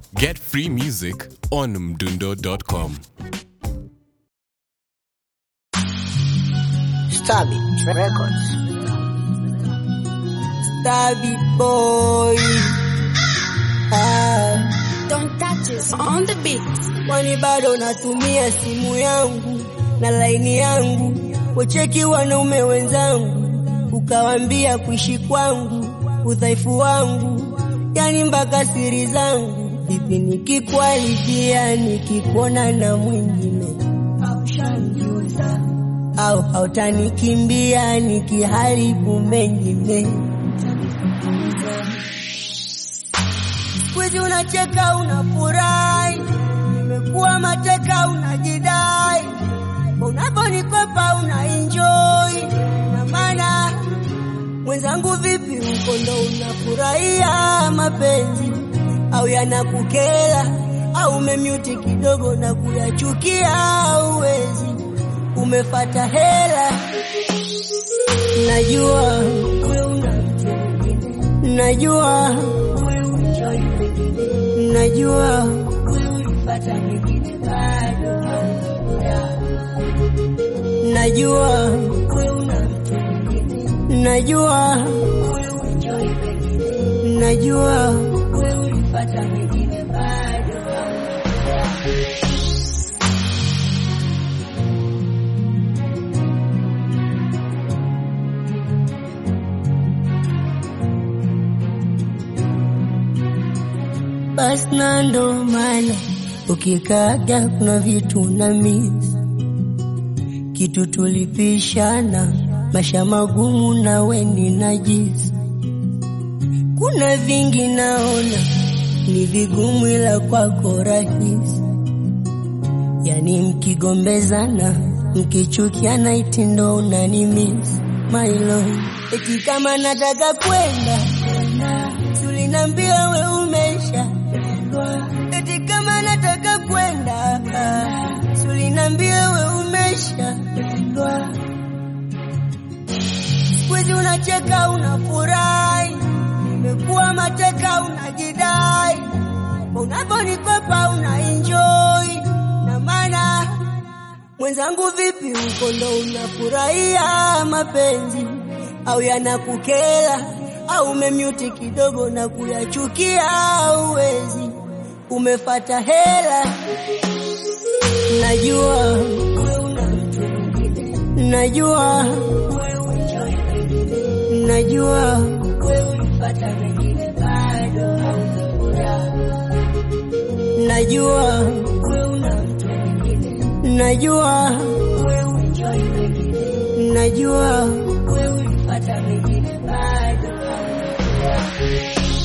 Get free music on mdundo.com. Stabby Records. Stabby boy. Ah, Don't touch us on the beat. kwani bado natumia simu yangu na laini yangu kucheki wanaume wenzangu, ukawambia kuishi kwangu udhaifu wangu, yani mpaka siri zangu. Vipi nikikualifia nikikuona na mwingine au shangiuza au hautanikimbia nikiharibu mengine Siku unacheka unafurahi, nimekuwa mateka unajidai, unaponikwepa una enjoy na maana mwenzangu, vipi huko ndo unafurahia mapenzi au yanakukera au umemyuti kidogo na kuyachukia uwezi umefata hela, najua wewe una mtu mwingine, najua wewe unajoi pengine, najua wewe ulipata mwingine bado haujafurahi. najua wewe una mtu mwingine, najua wewe unajoi pengine, najua wewe ulipata mwingine bado haujafurahi. basi na ndo maana ukikaga kuna vitu na miss kitu tulipishana masha magumu na weni najisi kuna vingi naona ni vigumu ila kwako rahisi yani mkigombezana mkichukiana itindo unanimis mailo eti kama nataka kwenda tulinambia we umesha eti kama nataka kwenda tulinambia we umesha Sikuizi unacheka unafurahi, nimekuwa mateka unajidai, unaponikwepa una enjoy na maana mwenzangu, vipi huko ndo unafurahia mapenzi au yanakukera au umemyuti kidogo na kuyachukia uwezi umefata hela, najua wewe una mtu mwingine, najua wewe unajoi pengine, najua wewe ulipata wengine bado haujafurahi, najua wewe una mtu mwingine, najua wewe unajoi pengine, najua wewe ulipata wengine bado haujafurahi.